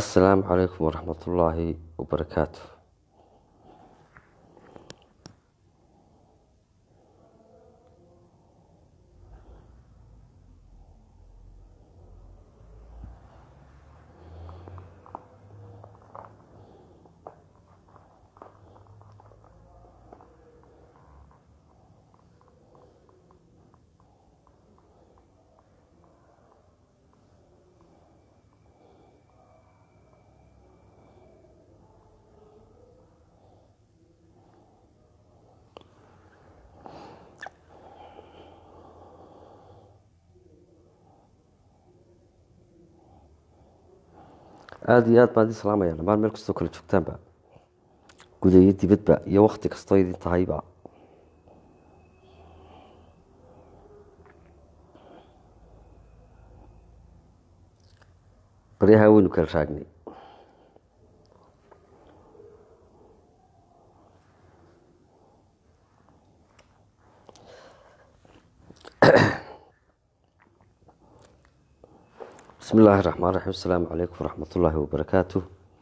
assalaamu calaykum waraxmatullaahi wabarakaatu aada iyo aad baan idin salaamaya dhamaan meel kastoo kala joogtaanba guda iyo dibadba iyo wakti kastoo idin tahayba baryaha weynu kala raagnay bismi illaahi raxmaan raxiim asalaamu calaykum waraxmat ullaahi wabarakaatu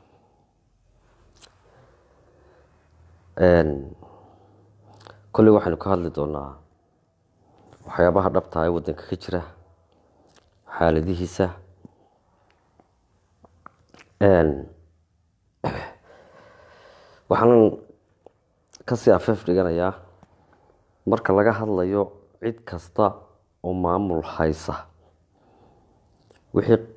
kolley waxaynu ka hadli doonaa waxyaabaha dhabtaa ee waddanka ka jira xaaladihiisa waxaanan kasii afeef dhiganayaa marka laga hadlayo cid kasta oo maamul haysa wixii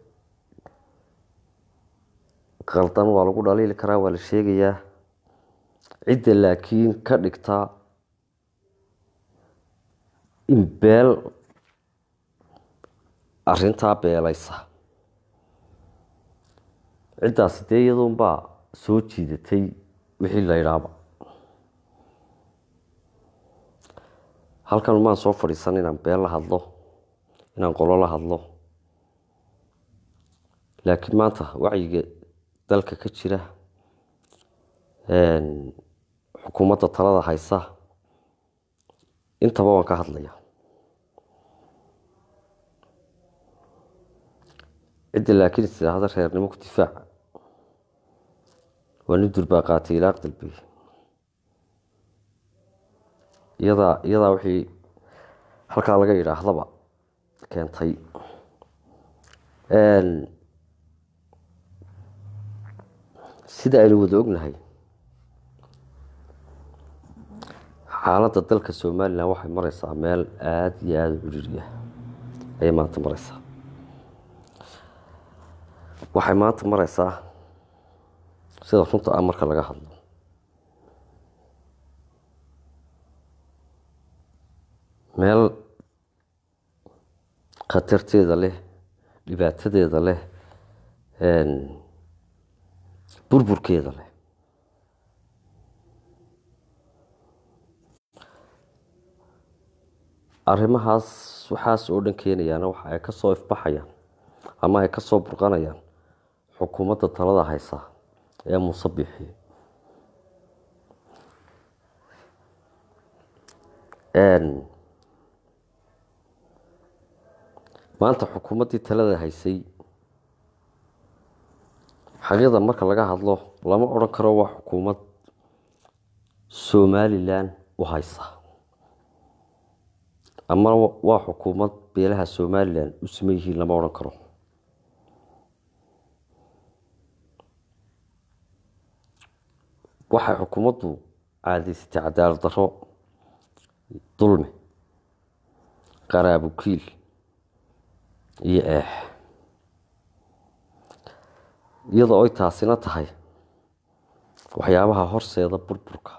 qaldan waa lagu dhaliili karaa waa la sheegayaa cidda laakiin ka dhigtaa in beel arintaa beelaysa ciddaasi dee iyaduunbaa soo jiidatay wixii la ydhaaba halkan maan soo fadhiisan inaan beel la hadlo inaan qolo la hadlo laakiin maanta wacyiga dalka ka jira xukuumadda talada haysa intaba waan ka hadlaya cidda laakiin is tidhaahda reernimo ku difaaca waa nin durbaa qaatay ilaaq dalbey iyadaa iyadaa wixii halkaa laga yidhaahdaba keentay sida aynu wada ognahay xaaladda dalka somalilan waxay mareysaa meel aada iyo aada u ciriiriya ayay maanta mareysaa waxay maanta mareysaa sida runta ah marka laga hadlo meel khatarteeda leh dhibaatadeeda leh burburkeeda leh arrimahaas waxaas oo dhan keenayaana waxa ay ka soo ifbaxayaan ama ay ka soo burqanayaan xukuumadda talada haysa ee muuse bixi maanta xukuumaddii talada haysay xaqiiqda marka laga hadlo lama odhan karo waa xukuumad somalilan u haysa ama waa xukuumad beelaha somalilan u siman yihiin lama odhan karo waxay xukuumaddu caadaysatay cadaalad darro dulmi qaraabukiil iyo eex iyadoo ay taasina tahay waxyaabaha horseeda burburka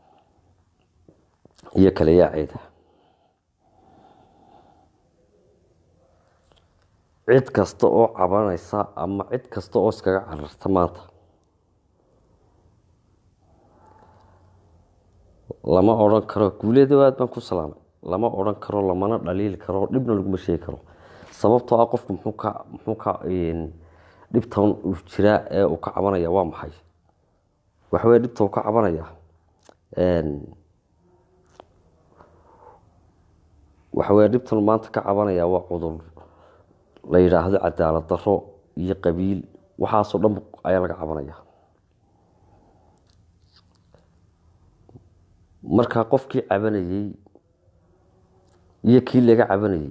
iyo kala yaaceeda cid kasta oo cabanaysa ama cid kasta oo iskaga cararta maanta lama odhan karo guuleeda aad baan ku salaamay lama odhan karo lamana dhaliili karo dhibna laguma sheegi karo sababtoo ah qofku muxuu ka muxuu ka dhibtan uu jiraa ee uu ka cabanaya waa maxay waxaweye dhibta uu ka cabanaya waxaweye dhibtan maanta ka cabanaya waa cudur la yidhaahdo cadaalad daro iyo qabiil waxaasoo dhan ayaa laga cabanaya markaa qofkii cabanayey iyo kii laga cabanayey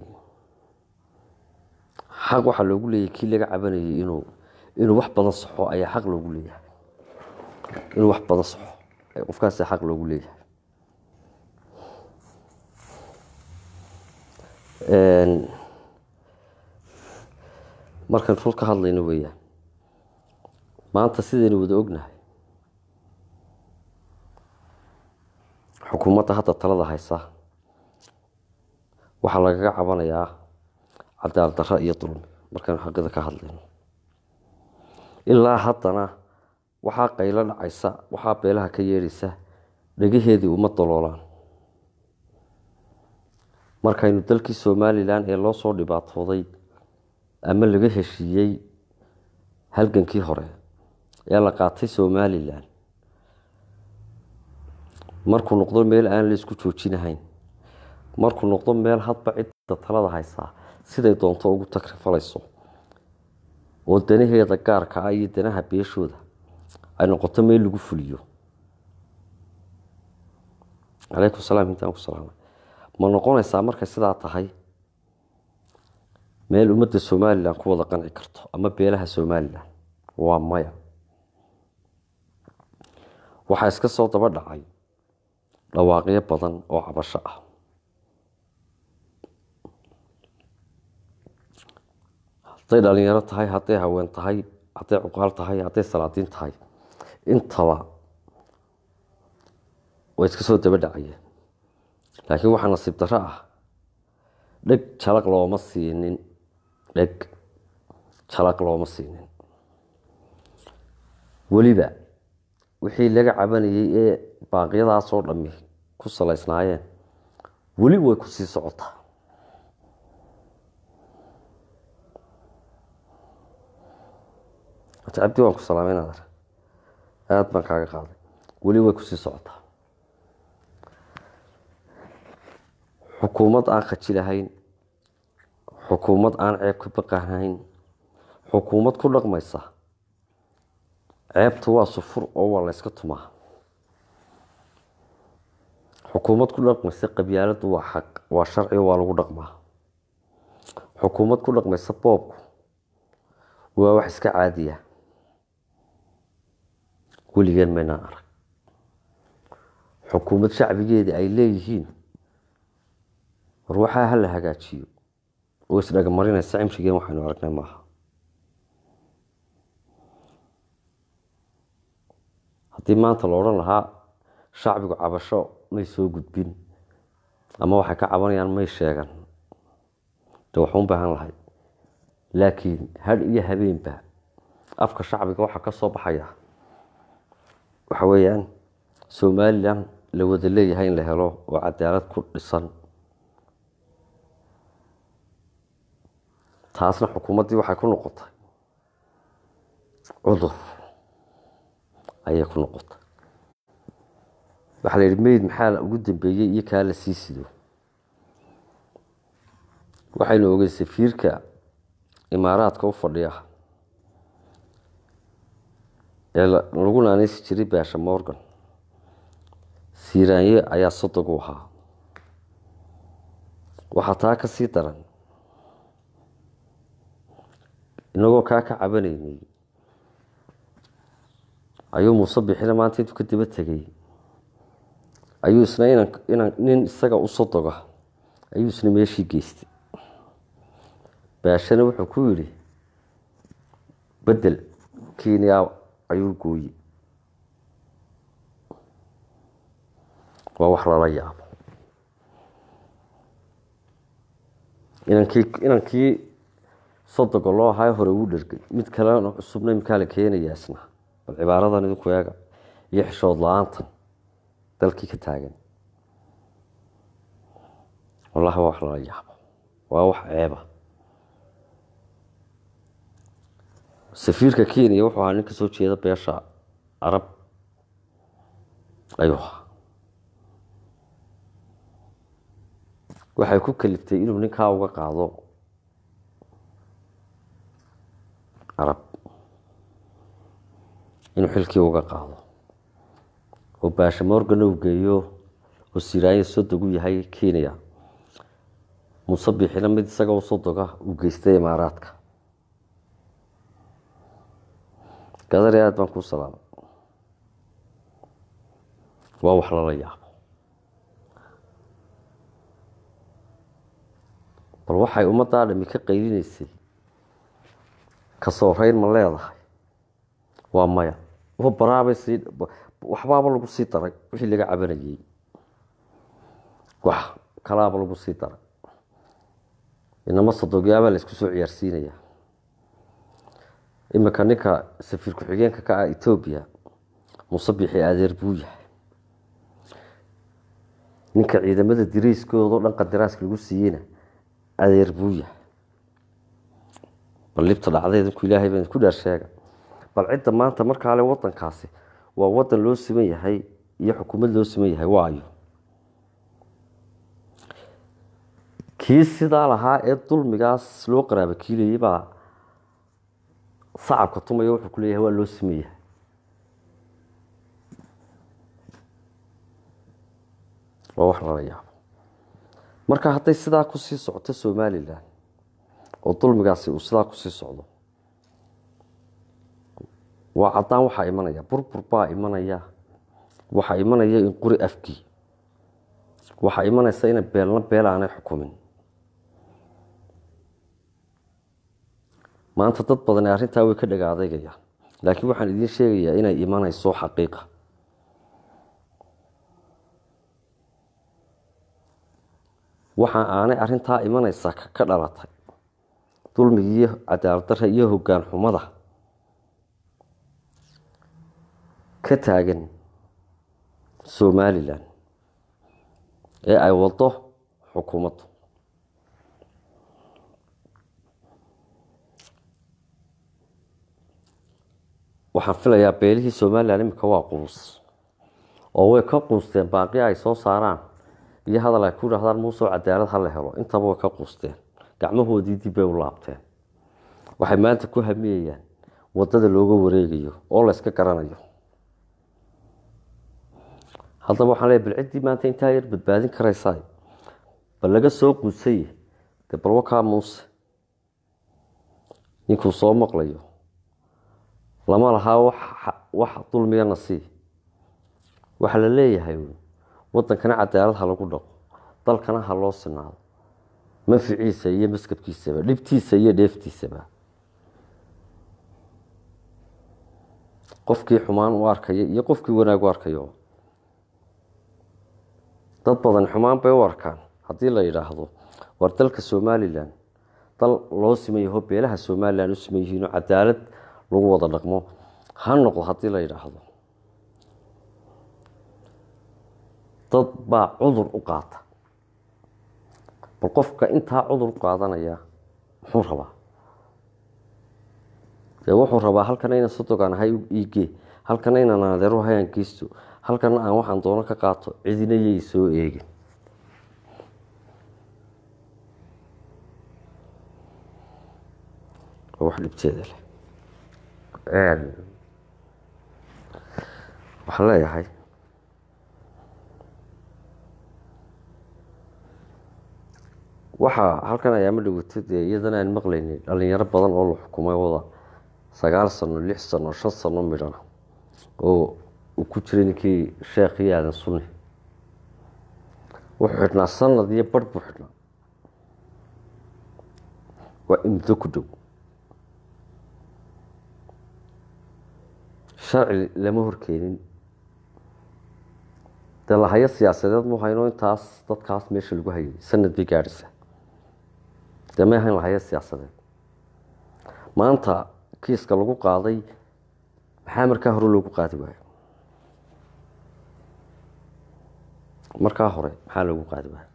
xaq waxaa loogu leeyahay kii laga cabanayay inuu inuu wax badan saxo ayaa xaq loogu leeyahay inuu wax badan saxo qofkaas xaq loogu leeyahay markaan rur ka hadlayno weeyaan maanta sidaynu wada ognahay xukuumadda hadda talada haysa waxaa lagaga cabanayaa cadaal darro iyo dulmi markaynu xaqida ka hadlayno ilaa haddana waxaa qaylo dhacaysa waxaa beelaha ka yeedhaysa dhegaheedii uma daloolaan markaynu dalkii somalilan ee loo soo dhibaatooday ama laga heshiiyey halgankii hore ee la qaatay somalilan markuu noqdo meel aan la isku joojinahayn markuu noqdo meel hadba cidda talada haysaa siday doonto ugu takrifalayso oo danaheeda gaarka ah iyo danaha beeshooda ay noqoto meel lagu fuliyo calaykum salaam intaan ku salaamay ma noqonaysaa markay sidaa tahay meel ummadda somalilan ku wada qanci karto ama beelaha somalilan waa maya waxaa iska soo daba dhacay dhawaaqyo badan oo cabasho ah hadday dhalinyaro tahay hadday haween tahay hadday cuqaal tahay hadday salaadiin tahay intaba way iska soo daba dhacayeen laakiin waxaa nasiib darro ah dheg jalaq looma siinin dheg jalaq looma siinin weliba wixii laga cabanayey ee baaqyadaasoo dhammi ku salaysnaayeen weli way ku sii socotaa cabdi waan ku salaamay naadar aada baan kaaga qaaday weli way kusii socotaa xukuumad aan khajilahayn xukuumad aan ceeb ka baqahayn xukuumad ku dhaqmaysa ceebtu waa sufur oo waa layska tumaa xukuumad ku dhaqmaysa qabyaaladu waa xaq waa sharci waa lagu dhaqmaa xukuumad ku dhaqmaysa boobku waa wax iska caadiya weligeen maynaan arag xukuumad shacbigeeda ay leeyihiin war waxaa hala hagaajiyo oo isdhagamarinaysa cimrigeen waxaynu aragnay maaha haddii maanta la odhan lahaa shacbigu cabasho may soo gudbin ama waxay ka cabanayaan may sheegan de waxu u baahan lahay laakiin hadh iyo habeenba afka shacbiga waxaa ka soo baxaya waxa weeyaan somalilan la wada leeyahay in la helo oo cadaalad ku dhisan taasna xukuumaddii waxay ku noqotay cudur ayay ku noqotay waxaa la yidhi meyd maxaa ugu dambeeyey iyo kaa la sii sido waxaynu ogey safiirka imaaraadka u fadhiya ee lagu naaneysi jiray baasha morgan siiraanye ayaa sodog u ahaa waxaa taa ka sii daran inagoo kaa ka cabanaynay ayuu muuse bixina maanta intuu ka daba tegay ayuu isna inan inan nin isaga u sodoga ayuu isna meeshii geystay baashana wuxuu ku yidhi bedel kenya ayuu gooye waa wax lala yaabo inankii inankii sodoga loo ahaa hore uu dhergay mid kalena cusubna imkaa la keenayaa isna bal cibaaradan idinku eega iyo xishood la-aantan dalkii ka taagan wallahi waa wax lala yaabo waa wax ceeba safiirka kenya wuxuu ahaa nin ka soo jeeda beesha arab ayuu ahaa waxay ku kaliftay inuu ninkaa uga qaado arab inuu xilkii uga qaado oo baasha morgana uu geeyo oo siraanya sodog u yahay kenya muuse biixina mid isaga u sodoga uu geystay imaaraadka gadari aada baan kuu salaamay waa wax lala yaabo bal waxay ummaddaa dhami ka qaylinaysay kasoo reyn ma leedahay waa maya wa baraabay sii waxbaaba lagu sii daray wixii laga cabanayey wax kalaaba lagu sii daray inama sodogyaabaa la isku soo ciyaarsiinaya iminka ninka safiir ku-xigeenka ka ah etoobiya muuse biixi adeer buu yahay ninka ciidamada diriiskoodo dhan qadaraaska lagu siiyeyna adeer buu yahay bal libta dhacdeedinku ilaahay baan ku dhaar sheega bal cidda maanta markaale wadankaasi waa wadan loo siman yahay iyo xukuumad loo siman yahay waayo kii sidaa lahaa ee dulmigaas loo qaraaba kiilayay baa sacabka tumaya wuxuu ku leeyahay waa loo siman yahay waa wax lala yaabo marka hadday sidaa kusii socoto somalilan oo dulmigaasi uu sidaa kusii socdo waa caddaan waxaa imanaya burbur baa imanaya waxaa imanaya in quri afkii waxaa imanaysa ina beelna beel aanay xukumin maanta dad badan arrintaa way ka dhaga adeygayaan laakiin waxaan idiin sheegayaa inay imanayso xaqiiqa waxa aanay arintaa imanaysa ka dhalatay dulmigiiyo cadaaladdarra iyo hoggaan xumada ka taagan somalilan ee ay wado xukuumaddu waxaan filayaa beelihii somalilan imika waa quus oo way ka quusteen baaqi ay soo saaraan iyo hadal ay ku dhahdaan muusoo cadaalad ha la helo intaba way ka quusteen gacmahoodii dib bay u laabteen waxay maanta ku hamiyayaan wadada looga wareegayo oo la yska garanayo haddaba waxaan leey bal ciddii maanta intaa yar badbaadin karaysaa bal laga soo quusay dee bal wakaa muuse ninkuu soo maqlayo lama lahaa wax dulmiya nasii waxaa la leeyahay wadankana cadaalad ha lagu dhaqo dalkana ha loo sinaado manficiisa iyo maskabkiisaba dhibtiisa iyo dheeftiisaba qofkii xumaan u arkaya iyo qofkii wanaag u arkayo dad badan xumaan bay u arkaan haddii la yidhaahdo war dalka somalilan dal loo siman yaho beelaha somalilan u siman yihiinoo cadaalad lagu wada dhaqmo ha noqdo haddii la yidhaahdo dad baa cudur u qaata bal qofka intaa cudur u qaadanaya muxuu rabaa dee wuxuu rabaa halkana inaan sodogaan ahay iigee halkana inaan adeero ahay aan geysto halkana aan waxaan doono ka qaato cidina yay soo eegin waa wax dhibteeda leh waxaan leeyahay waxaa halkan ayaama dhawata dee iyadana aan maqlaynin dhalinyaro badan oo la xukumay wada sagaal sano lix sano shan sano midhana oo uu ku jiray ninkii sheekhii aadan sunni wuxuu xidhnaa sanad iyo barh buu xidhnaa waa imdo ku dhow sharci lama horkeenin dee lahayo siyaasadeed mu hayno intaas dadkaas meesha lagu hayay sanad bay gaadhaysaa dee may ahayn lahayo siyaasadeed maanta kiiska lagu qaaday maxaa markaa hore loogu qaadi waayo markaa hore maxaa loogu qaadi waayo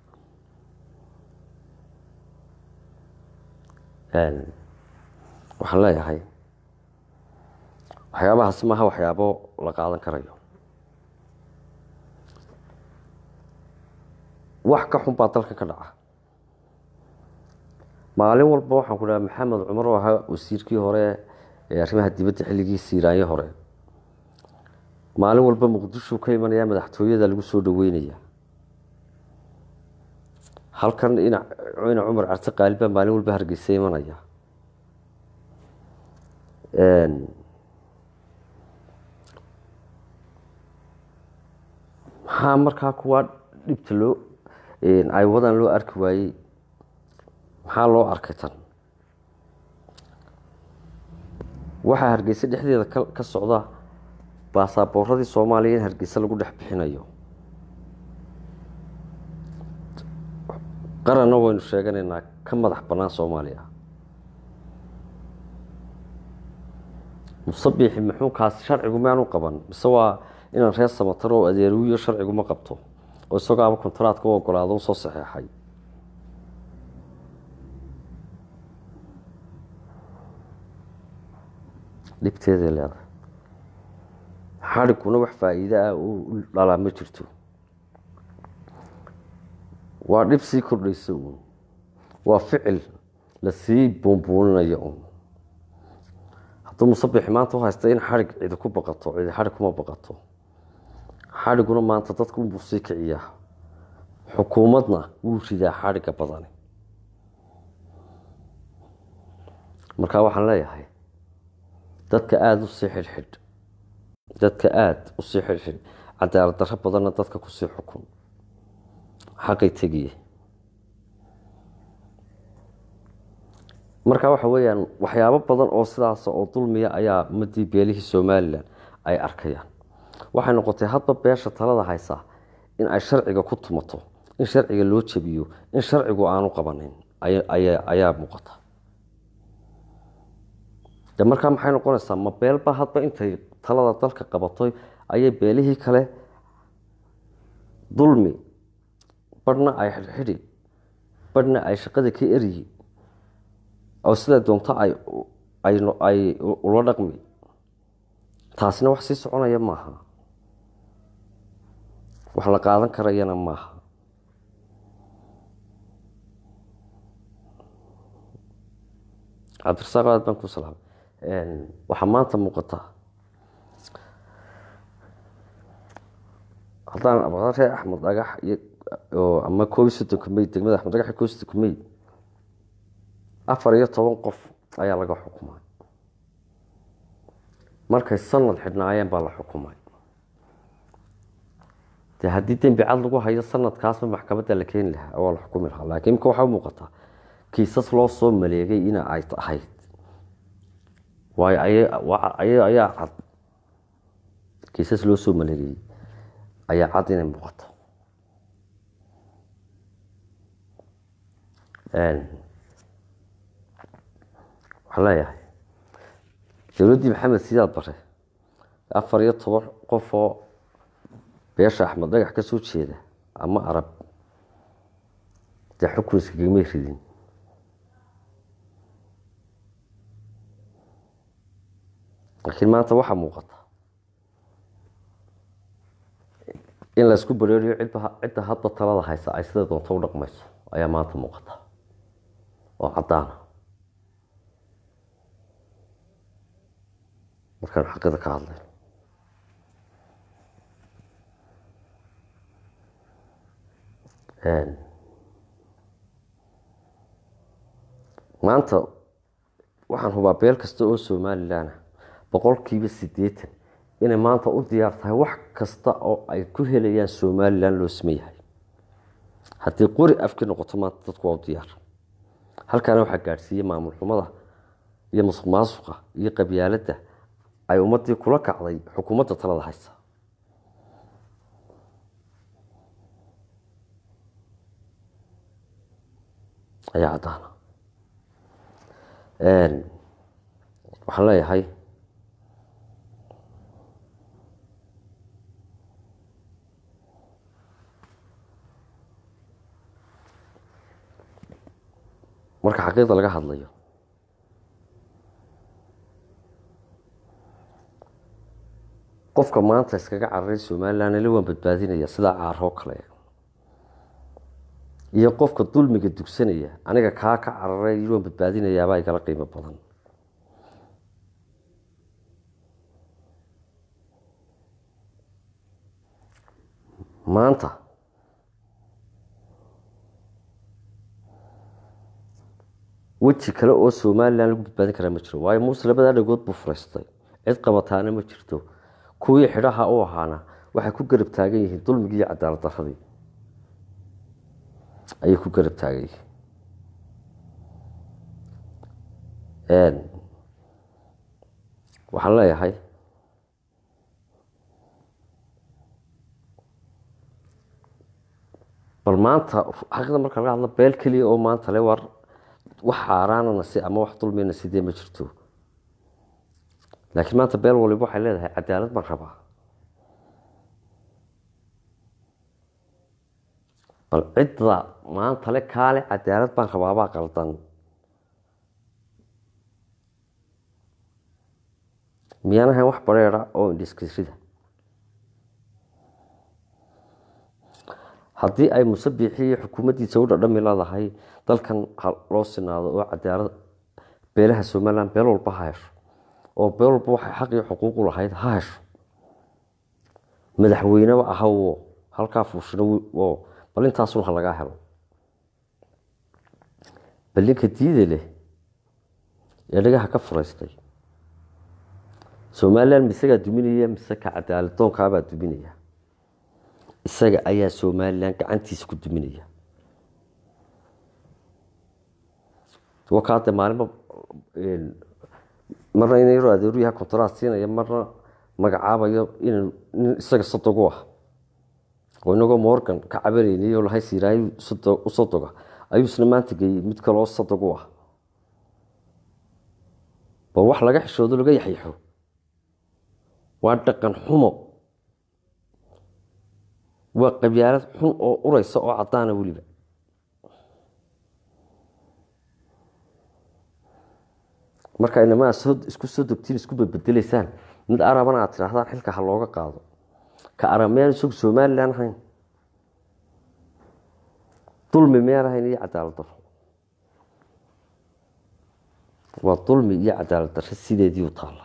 waxaan leeyahay waxyaabahaasi maaha waxyaabo la qaadan karayo wax ka xun baa dalka ka dhaca maalin walba waxaan ku dhaha maxamed cumar oo ahaa wasiirkii hore ee arrimaha dibadda xilligii siiraanyo hore maalin walba muqdisho ka imanaya madaxtooyada lagu soo dhaweynaya halkan ina cumar carte qaalib baa maalin walba hargeysa imanaya maxaa markaa kuwaa dhibta loo ay wadan loo arki waayey maxaa loo arkay tan waxaa hargeysa dhexdeeda ka socda baasaaboorradii soomaaliya in hargeysa lagu dhex bixinayo qaranna waynu sheeganaynaa ka madax bannaan soomaaliya musabixi muxuu kaasi sharcigu maanu qaban mise waa inaan reer samatar oo adeeruwiyo sharcigu ma qabto oo isagoo aba kontaraadka u ogolaado usoo saxeexay dhibteeday leedahay xadhiguna wax faa-iide ah u dhalaa ma jirto waa dhib sii kordhaysa uun waa ficil lasii buunbuuninayo uun hadduu musabixi maanta u haysta in xadhig cidi ku baqato cidi xadhig kuma baqato xadhiguna maanta dadka unbuu sii kiciyaa xukuumadna wuu ridaa xadhigga badani markaa waxaan leeyahay dadka aada usii xidhxidh dadka aada usii xidhxidh cadaalad darro badanna dadka kusii xukun xaqay tegiye marka waxa weeyaan waxyaabo badan oo sidaas oo dulmiya ayaa ummadii beelihii somalilan ay arkayaan waxay noqotay hadba beesha talada haysaa in ay sharciga ku tumato in sharciga loo jabiyo in sharcigu aanu qabanin ayaa muuqata de markaa maxay noqonaysaa ma beelba hadba intay talada dalka qabatoy ayay beelihii kale dulmi badhna ay xidhxidhi badhna ay shaqada ka eryi oo sidaa doonto ay ula dhaqmi taasina wax sii soconaya maaha wax la qaadan karayana maaha cabdirasaaq aad baan ku salaamay waxaa maanta muuqata haddaan reer axmed dhagax iyo ama koob iyo soddonka may degmada axmed dhagax iyo koob iyo soddonka may afar iyo toban qof ayaa laga xukumay markay sanad xidhnaayeen baa la xukumay de haddii dembi cad lagu hayo sanadkaasba maxkamadda la keeni lahaa waa la xukumi lahaa laakiin imika waxaa u muuqataa kiisas loo soo maleegay ina ay ahayd waayo ayaa cad kiisas loo soo maleegayey ayaa cad inay muuqato waxaan leeyahay dowladdii maxamed sidaad bare afar iyo toban qof oo beesha axmed dhagax ka soo jeeda ama arab dee xukun iskagamay ridin laakiin maanta waxaa muuqata in laysku bareeriyo cidda hadba talada haysa ay sida doonto u dhaqmayso ayaa maanta muuqata oo caddaana markaan xaqida ka hadlayno maanta waxaan hubaa beel kasta oo somalilan ah boqolkiiba siddeetan inay maanta u diyaar tahay wax kasta oo ay ku helayaan somalilan loo sameeyahay haddii qori afki noqoto maanta dadku waa u diyaar halkaana waxaa gaadhsiiyey maamul xumada iyo musuq maasuqa iyo qabyaaladda ay ummadii kula kacday xukuumadda talada haysa ayaa caddaana waxaan leeyahay marka xaqiiqda laga hadlayo qofka maanta iskaga cararay somalilan ila waan badbaadinaya sidaa caaroo kale iyo qofka dulmiga dugsanaya aniga kaa ka cararay ila waan badbaadinayaabaa igala qiimo badan maanta weji kale oo somalilan lagu badbaadin karaa ma jiro waayo muuse labadaa dhagood buu furaystay cid qabataana ma jirto kuwii xidhaha u ahaana waxay ku garab taagan yihiin dulmigii iyo cadaalad daradii ayay ku garab taagan yihiin waxaan leeyahay bal maanta xaqiiqda marka laga hadlo beel keliya oo maanta le war wax xaaraanana si ama wax dulmina sidee ma jirto laakiin maanta beel waliba waxay leedahay cadaalad baan rabaa bal cidda maanta le kaale cadaalad baan rabaabaa qaldan miyaan ahayn wax bareera oo indhiskisrida haddii ay musabixii iyo xukuumaddiisa u dhadhami leedahay dalkan ha loo sinaado oo cadaalad beelaha somalilan beel walba ha hesho oo beel walba waxay xaq iyo xuquuqu lahayd ha hesho madaxweyneba ahawo halkaa fuushino bal intaasun ha lagaa helo ballinka diida leh ee dhagaha ka furaystay somalilan misagaa duminaya mise ka cadaalad doonkaabaa duminaya isaga ayaa somalilan gacantiisa ku duminaya wakaade maalinba marna in yaroo adeeru yaha kontaraad siinaya marna magacaabayo in nin isaga sodogu ah oo inagoo morgan ka cabanaynay oo lahay siiraayo u sodoga ayuu isna maanta geeyey mid kaleoo sodogu ah ba wax laga xishoodo laga yaxyaxo waa dhaqan xumo waa qabyaalad xun oo ureysa oo caddaana weliba marka inamaa isku soo dogtiin isku badbedeleysaan mid arabana aad tidhaahdaan xilka ha looga qaado ka arab miyaan isagu somalilan ahayn dulmi miyaan ahayn iyo cadaalad daro waa dulmi iyo cadaalad daro sideedii u taalla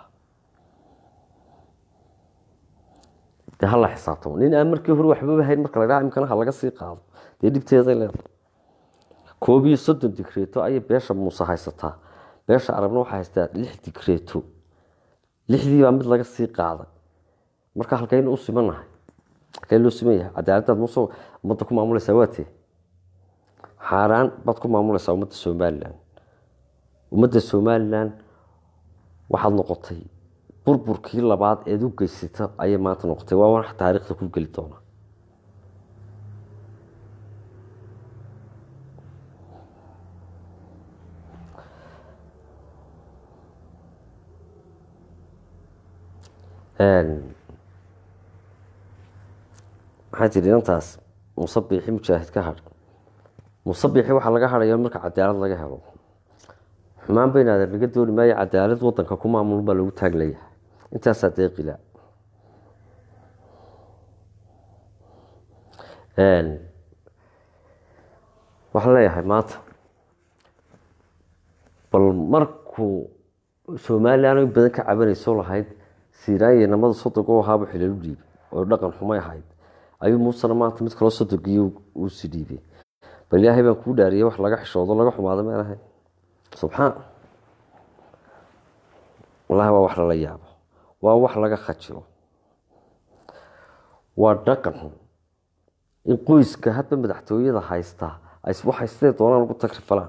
dee hala xisaabtamo nin aan markii hore waxbaba hayn marka la dhaha imkana ha laga sii qaado dee dhibteeday leedahay koob iyo soddon digreeto ayay beesha muuse haysataa beesha arabna waxaa haystaa lix digreeto lixdii baa mid laga sii qaaday marka halkaynu u simanahay halkay loo siman yahay cadaaladaad muuse ummadda ku maamulaysaa waatee xaaraan baad ku maamulaysaa ummadda somalilan ummadda somalilan waxaad noqotay burburkii labaad eed u geysata ayay maanta noqotay waa wax taariikhda ku geli doona maxaa jiri inantaas musabixi mujaahid ka hadh musabixi waxaa laga hadhaya marka cadaalad laga helo xumaan baynaadeen laga dooni maayo cadaalad wadanka ku maamul baa lagu taaglayahay intaasaa deeqila waxaan leeyahay maanta bal markuu somalilan in badan ka cabanayso lahayd siiraanya namada soddog oo ahaaba xilalu dhiibay oo dhaqan xumay ahayd ayuu muusena maanta mid kaloo sodogiyo uu si dhiibay bal ilaahay baan kuu dhaariyay wax laga xishoodo laga xumaado meen ahayn subxaan wallahi waa wax lala yaabo waa wax laga khajilo waa dhaqan xun in qoyska hadba madaxtooyada haystaa waxay sidee doonaan ugu tagrifalaan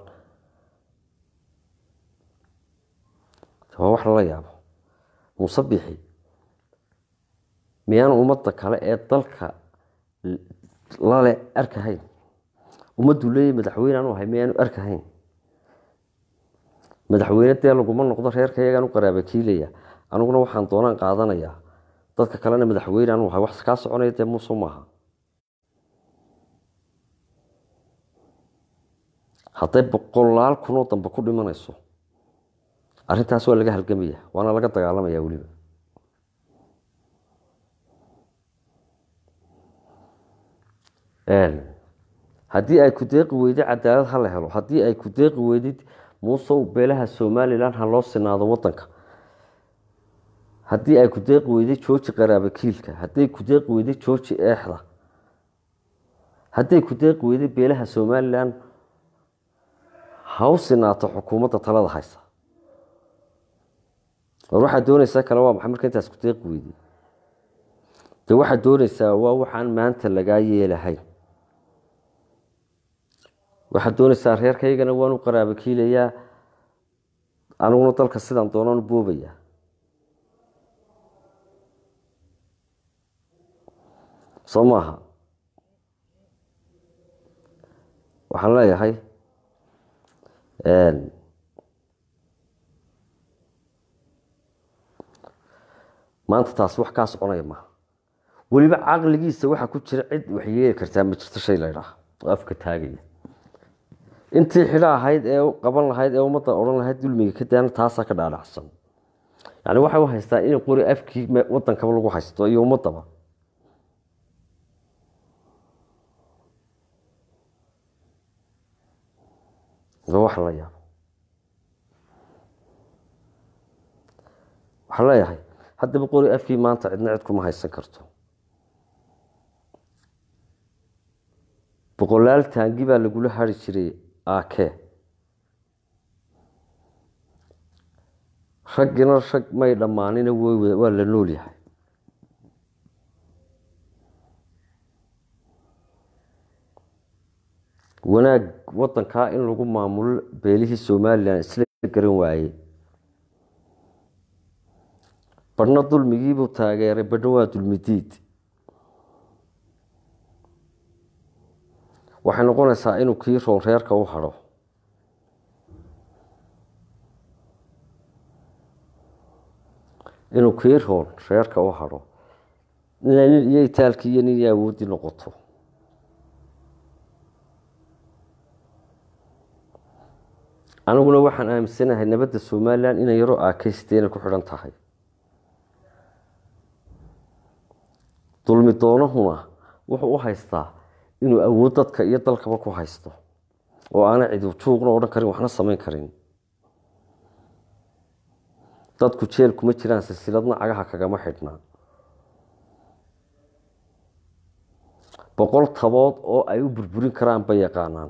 waa wax lala yaabo musabixi miyaan ummadda kale ee dalka lale arkahayn ummaddu leeyahy madaxweyne aanu ahay miyaanu arkahayn madaxweyne dee laguma noqdo reerka iyagaan u qaraaba kiilaya aniguna waxaan doonaan qaadanayaa dadka kalena madaxweyne aanu ahay wax kaa soconaya dee muuse maaha hadday boqolaal kunoo dambe ku dhimanayso arrintaas waa laga halgamaya waana laga dagaalamaya weliba haddii ay ku deeqi weydid cadaalad ha la helo haddii ay ku deeqi weydid muusow beelaha somalilan ha loo sinaado wadanka haddii ay ku deeqi weyday jooji qaraabakiilka hadday ku deeqi weyday jooji eexda hadday ku deeqi weyday beelaha somalilan ha u sinaato xukuumadda talada haysa war waxaad doonaysaa kale waa maxay marka intaas ku deeqi weyday de waxaad doonaysaa waa waxaan maanta lagaa yeelahayn waxaad doonaysaa reerkaygana waan u qaraabo kiilayaa aniguna dalka sidaan doonaan u boobayaa soo maaha waxaan leeyahay maanta taasi wax kaa soconaya maaha weliba caqligiisa waxaa ku jira cid wax yeeli kartaa ma jirto shay la ydhaah oo afka taagaya intii xidho ahayd ee qaban lahayd ee ummadda odhan lahayd dulmiga ka daana taasaa ka dhaadhacsan yani waxay u haystaa in qori afkii wadankaba lagu haysto iyo ummadaba wax la yaabo waxaan leeyahay haddaba qori afkii maanta cidna cid kuma haysan karto boqolaal taangi baa lagula hari jiray aake raggina rag may dhammaanina waa la nool yahay wanaag wadankaa in lagu maamulo beelihii somalilan isla garan waaye badhna dulmigiibuu taageeray badhna waa dulmidiid waxay noqonaysaa inuu kii roon reerka u hadho inuu kii roon reerka u hadho ina nin iyo itaalkii iyo nin iyo awooddii noqoto aniguna waxaan aaminsanahay nabadda somalilan inay yaro aakaysteena ku xidhan tahay dulmi doonahuna wuxuu u haystaa inuu awood dadka iyo dalkaba ku haysto oo aana cidi juuqna odhan karin waxna samayn karin dadku jeel kuma jiraan silsiladna cagaha kagama xidhnaa boqol tabood oo ay u burburin karaan bay yaqaanaan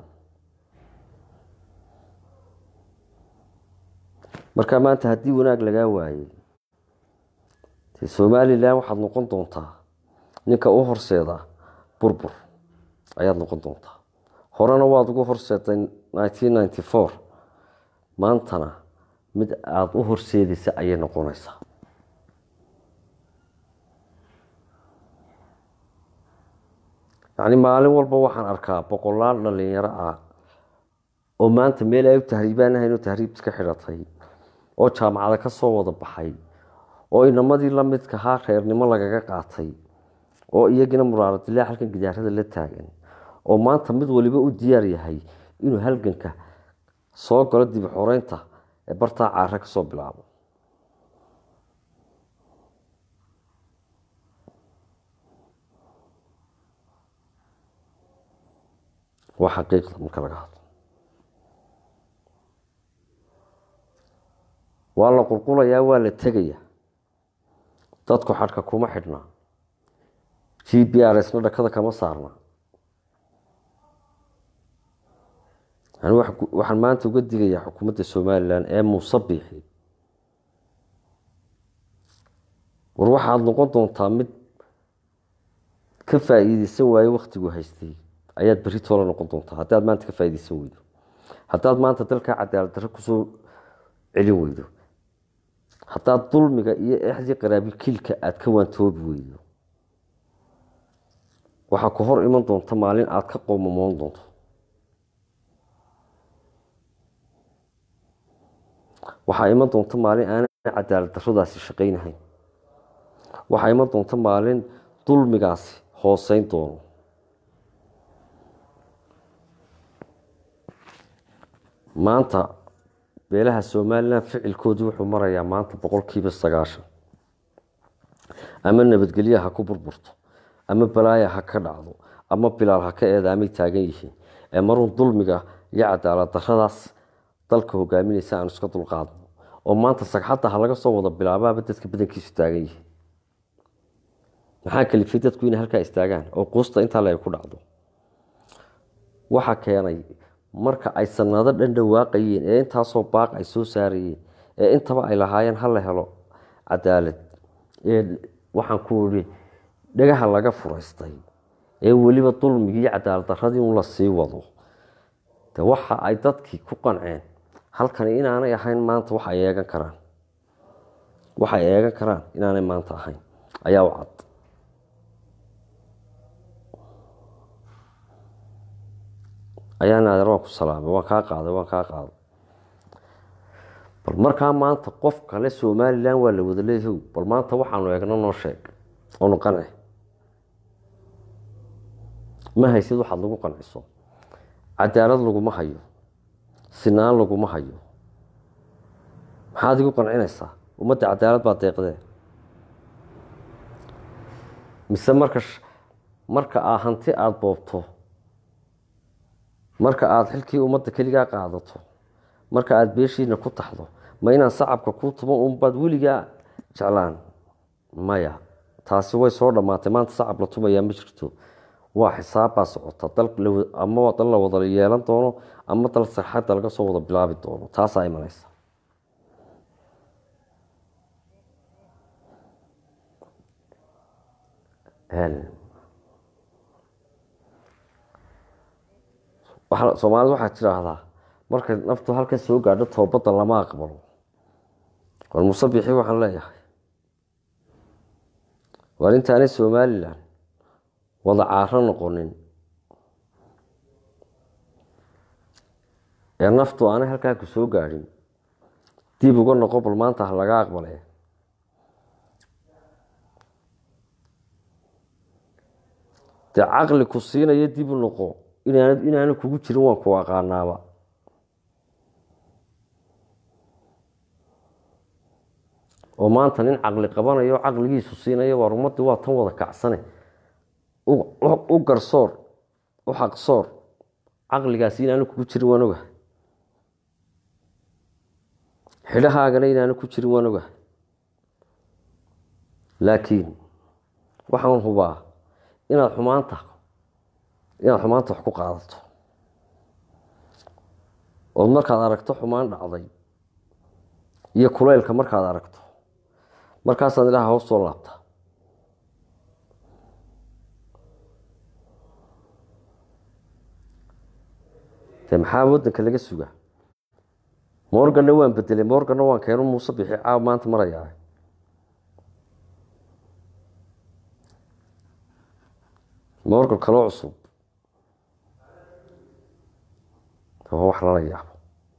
marka maanta haddii wanaag lagaa waayey de somalilan waxaad noqon doontaa ninka u horseeda burbur ayaad noqon doontaa horena waad ugu horseeday nineteen ninety four maantana mid aada u horseedaysa ayay noqonaysaa yacni maalin walba waxaan arkaa boqolaal dhalinyaro ah oo maanta meel ay u tahriibaan ahayn oo tahriib iska xidhatay oo jaamacada ka soo wada baxay oo inamadii la midkahaa reernimo lagaga qaatay oo iyagina muraaradilaa halkan gidaarada la taagan oo maanta mid waliba u diyaar yahay inuu halganka soo galo dib xoreynta ee bartaa caare kasoo bilaabo waa xaqiiqda marka laga hadlo waa la qulqulayaa waa la tegayaa dadku xadhka kuma xidhnaa g b r sna dhakada kama saarna yani waxaan maanta uga digayaa xukuumadda somalilan ee muuse biixi war waxaad noqon doontaa mid ka faa-iideysan waaye waktigu haystay ayaad berri toola noqon doontaa haddaad maanta ka faa-ideysan weydo haddaad maanta dalkaa cadaalad darre kusoo celin weydo haddaad dulmiga iyo exdii qaraabilkiilka aada ka waantoobi weydo waxaa ku hor iman doonta maalin aada ka qoomamoon doonto waxaa iman doonta maalin aanan cadaalad darradaasi shaqaynahayn waxaa iman doonta maalin dulmigaasi hooseyn doono maanta beelaha somalilan ficilkoodii wuxuu marayaa maanta boqolkiiba sagaashan ama nabadgelya ha ku burburto ama balaaya ha ka dhacdo ama bilaal ha ka eedaamay taagan yihiin ee marun dulmiga iyo cadaalad daradaas dalka hogaaminaysa aanu iska dulqaadno oo maanta sagxadda ha laga soo wada bilaabaaba dadka badankiisu taagan yihiin maxaa kalifay dadku inay halkaa istaagaan oo quusta intaa le ay ku dhacdo waxa keenay marka ay sanado dhan dhawaaqayeen ee intaasoo baaq ay soo saarayeen ee intaba ay lahaayeen ha la helo cadaalad ee waxaan ku idhi dhagaha laga furaystay ee weliba dulmigii iyo cadaalad daradii un la sii wado de waxa ay dadkii ku qanceen halkani inaanay ahayn maanta wax ay eegan karaan wax ay eegan karaan inaanay maanta ahayn ayaa u cad ayaa naadeer waan ku salaamay waan kaa qaaday waan kaa qaaday bal markaa maanta qof kale somalilan waa la wada leeyahow bal maanta waxaanu eegno noo sheeg oonu qanci ma haysid waxaad lagu qanciso cadaalad laguma hayo sinaan laguma hayo maxaad igu qancinaysaa ummadda cadaalad baa deeqdee mise marka marka aa hanti aada boobto marka aada xilkii ummadda keligaa qaadato marka aada beeshiina ku taxdo ma inaan sacabka kuu tumo unbaad weligaa jeclaan maya taasi way soo dhammaatay maanta sacab la tumayaa ma jirto waa xisaabbaa socota ama dal la wada yeelan doono ama dal sarxadda laga soo wada bilaabi doono taasaa imanaysa soomaalida waxaad tidhaahdaa markay naftu halkan soo gaadho toobadda lama aqbalo war musabixii waxaan leeyahay waar intaanay somalilan wada caaro noqonin ee naftu aanay halkaa ku soo gaadhin dib uga noqo bal maanta ha laga aqbale dee caqli ku siinaya dib u noqo inaan inaana kugu jirin waan ku aqaanaaba oo maanta nin caqli qabanayo o caqligiisu siinaya waar ummaddii waa tan wada kacsane u garsoor u xaqsoor caqligaasi inaanu kugu jirin waan ogahay xidhahaagana inaanu ku jirin waan ogahay laakiin waxaan hubaa inaad xumaanta inaad xumaanta wax ku qaadato ood markaad aragto xumaan dhacday iyo kuleylka markaad aragto markaasaad ilaha hoos soo laabta de maxaa wadanka laga sugaa morganna waan bedelay morganna waan keeno muuse bixi caaw maanta marayaa morgan kaloo cusub waa wax lala yaabo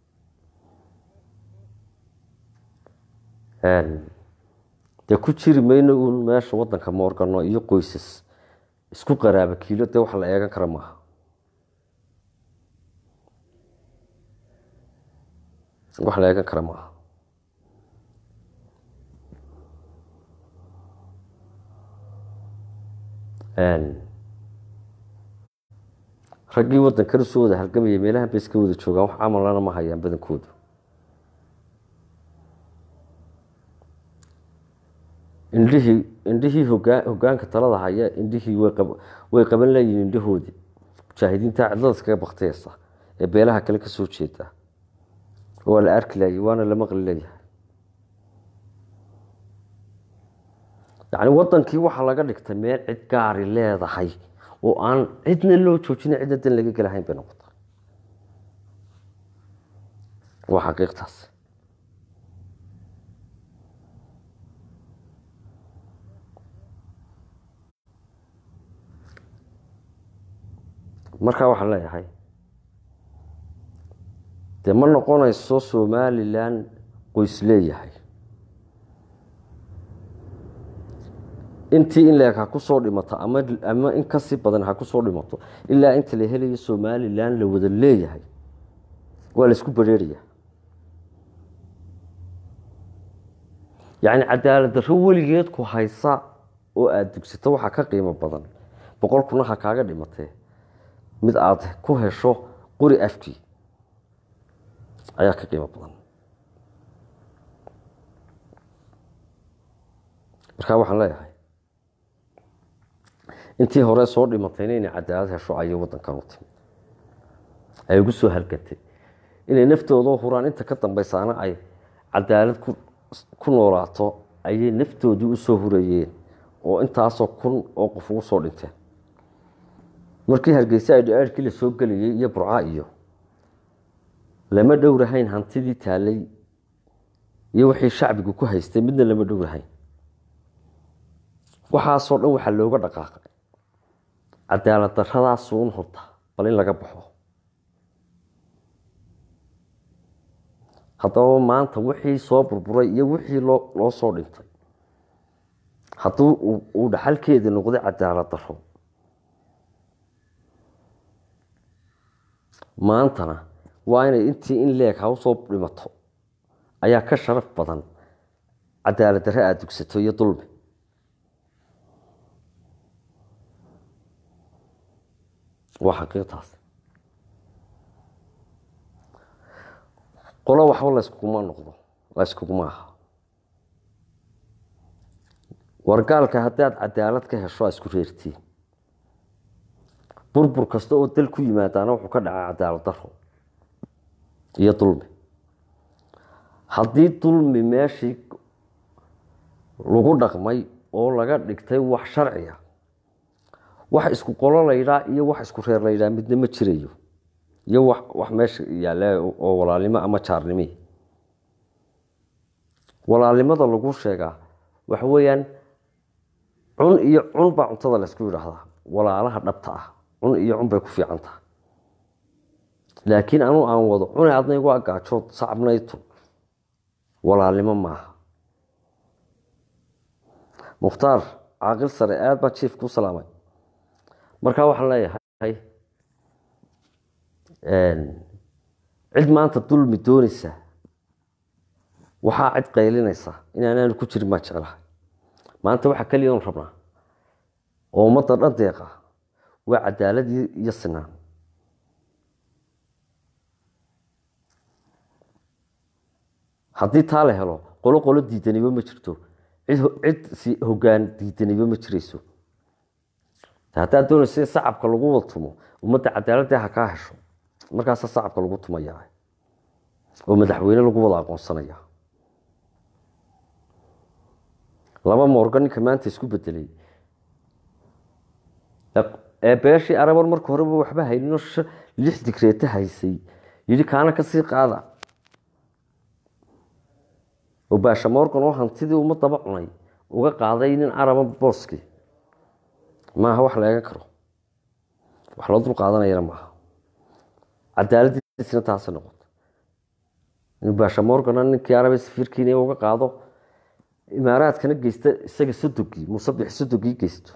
dee ku jiri mayno uun meesha wadanka morgano iyo qoysas isku qaraaba kiilo dee wax la eegan kara maaha wax la eegan kara maaha raggii waddankana soo wada halgamaya meelahan bay iska wada joogaan wax camalana ma hayaan badankoodu indhihii indhihii hogaa hogaanka talada haya indhihii way qaban leeyihin indhahoodii mujaahidiinta cidlada iskaga baktiyeysa ee beelaha kale kasoo jeeda waa la arki laayay waana la maqli leeyahay yacni wadankii waxaa laga dhigtay meel cid gaari leedahay oo aan cidna loo joojina cidna dan laga gelahayn bay noqota waa xaqiiqtaas markaa waxaan leeyahay dee ma noqonayso somalilan qoys leeyahay intii in leeg ha ku soo dhimato ama ama in kasii badan ha ku soo dhimato ilaa inta la helayo somalilan la wada leeyahay waa la isku bareeraya yacni cadaalad darro weligeed ku haysa oo aada dugsato waxaa ka qiimo badan boqol kuna ha kaaga dhimatee mid aada ku hesho qori afkii ayaa ka qiimo badan markaa waxaan leeyahay intii hore soo dhimatayna inay cadaalad hesho ayay waddankan u timid ay ugu soo halgantay inay naftooda huraan inta ka dambaysaana ay cadaalad ku noolaato ayay naftoodii usoo hurayeen oo intaasoo kun oo qof ugu soo dhinteen markii hargeysa ay dhaceerkii la soo gelayay iyo burca iyo lama dhowrahayn hantidii taalay iyo wixii shacbigu ku haystay midna lama dhowrahayn waxaasoo dhan waxaa looga dhaqaaqay cadaalad daradaasuun horta bal in laga baxo haddaba maanta wixii soo burburay iyo wixii loo loo soo dhintay hadduu uu dhaxalkeedii noqday cadaalad daro maantana waa inay intii in leeg ha usoo dhimato ayaa ka sharaf badan cadaalad darre aada dugsato iyo dulmi waa xaqiiqtaas qolo waxba layskuguma noqdo layskuguma aha wargaalka haddaad cadaalad ka hesho a isku reertiin burbur kasta oo dal ku yimaadaana wuxuu ka dhacaa cadaalad daro iyo dulmi haddii dulmi meeshii lagu dhaqmay oo laga dhigtay wax sharciga wax isku qolo laydhaa iyo wax isku reer laydhaa midna ma jirayo iyo wax wax meesha yaalla oo walaalnimo ama jaarnimi walaalnimada lagu sheegaa waxa weeyaan cun iyo cun baa cuntada laysku yidhaahdaa walaalaha dhabta ah cun iyo cun bay ku fiican tahay laakiin anuu aan wado cune adna igu agaajood sacabnaytu walaalnimo maaha mukhtaar caaqil sare aada baa jiif ku salaamay markaa waxaan leeyahay cid maanta dulmi doonaysa waxaa cid qaylinaysa inaanaanu ku jirin baan jeclahay maanta waxaa keliya on rabnaa oo ummadda dhan deeqa waa cadaaladii iyo sinaan haddii taa la helo qolo qolo diidaniba ma jirto cid si hogaan diidaniba ma jirayso haddaad doonaysa in sacabka lagu wada tumo ummadda cadaaladda ha kaa hesho markaasa sacabka lagu tumaya oo madaxweyne lagu wada aqoonsanaya laba moorga ninka maanta isku bedelay ee beeshii arabar marka horeba waxba hayninoo lix digreeta haysay yidhi kaana kasii qaada oo baasha morgan oo hantidii ummadaba cunay uga qaaday nin caraba booskii maaha wax la eegan karo wax loo dul qaadanayana maaha cadaaladiisna taasi noqoto inuu baasha morgana ninkii arabe safiirkiina uga qaado imaaraadkana geysta isaga sodogii musabix sodogii geysto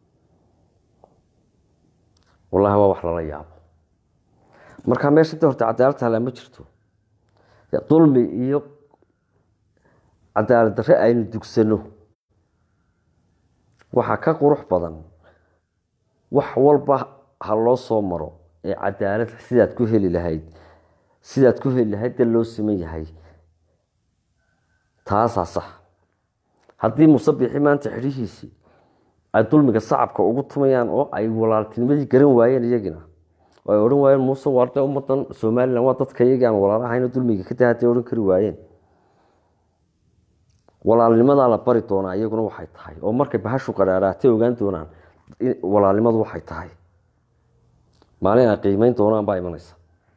wallahi waa wax lala yaabo markaa meesha da horta cadaalad tahlaa ma jirto dulmi iyo cadaalad darre aynu dugsano waxaa ka qurux badan wax walba ha loo soo maro ee cadaalad sidaad ku heli lahayd sidaad ku heli lahayd dee loo siman yahay taasaa sax haddii musabixi maanta xidhihiisii ay dulmiga sacabka ugu tumayaan oo ay walaaltinimadii garan waayeen iyagina oo ay odhan waayeen muuse waarde ummadan somalilan waa dadka iyagii aan walaalahayno dulmiga ka dahaday odhan kari waayeen walaalnimadaa la bari doonaa iyaguna waxay tahay oo markay bahashu qaraaraatay ogaan doonaan walaalnimadu waxay tahay maalin ay qiimeyn doonaan baa imanaysa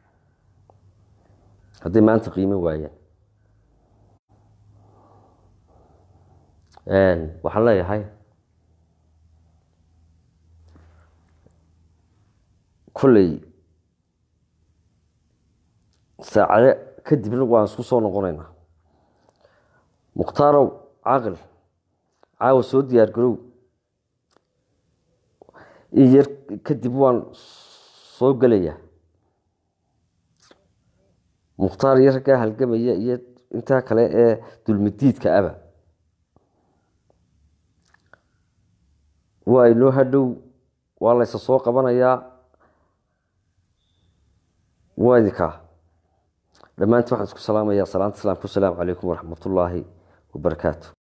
hadday maanta qiimen waayeen waxaan leeyahay kolley saacade kadibna waan isku soo noqonaynaa mukhtaarow caaqil caawa soo diyaar garow in yar kadib waan soo gelayaa mukhtaar iyo raggaa halgamaya iyo intaa kale ee dulmidiidka aba waa inoo hadhow waa laysa soo qabanayaa waa idinkaa dhammaanti waxaan isku salaamayaa salaanta islaamka wasalaamu calaykum waraxmat ullaahi wabarakaatu